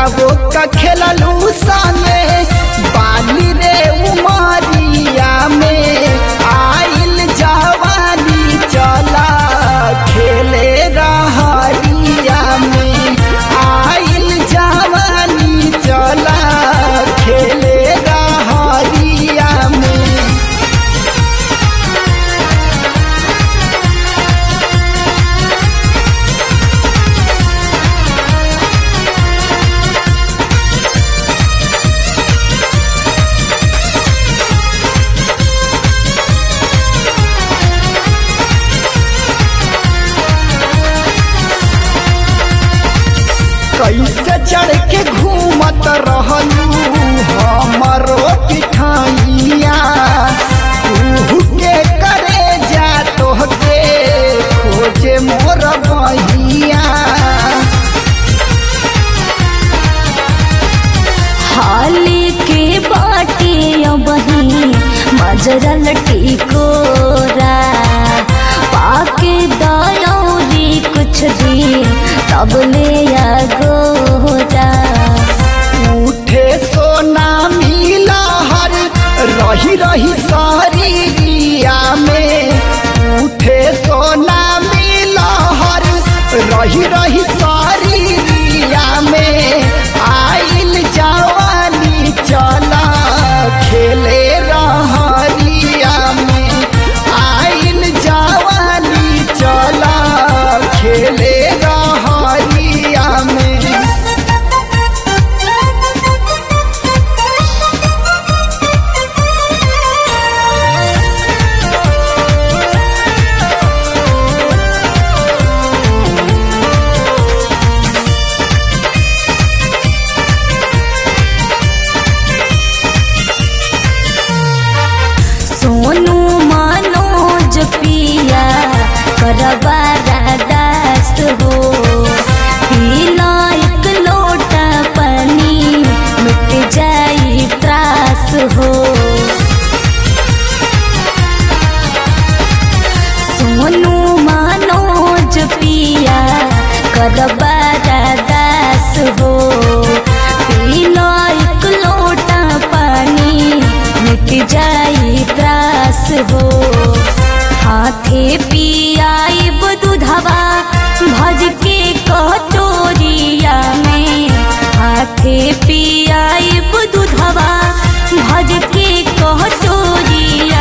वो का खेललू संगे बाली रे उमरिया में आइल जवानी चला खेले रहरिया में आइल जवानी चला खेले रहरिया में कैसे चढ़ के घूमत रहलू हमरो पिठाइया तू के करे जा तोहके खोजे मोर बहिया हाली के बाटे बही मजरल टिकोरा पाके दयौरी कुछ दी तब ले गोरा उठे सोना मिला हर रही रही शरीरिया में उठे सोना मिला हर रही रही शरीरिया में आइल जवानी चला खेले रहरिया में आइल जवानी चला खेले रहरिया में सोनू मनोज पिया करबारा दास हो पीला एक लोटा पानी मिट जाई त्रास हो सोनू मनोज पिया करबारा दास हो पीला एक लोटा पानी मिट जाई त्रास हो हाथे पियाइब दूधवा भज के कटोरिया में हाथे पियाइब दूधवा भज के कटोरिया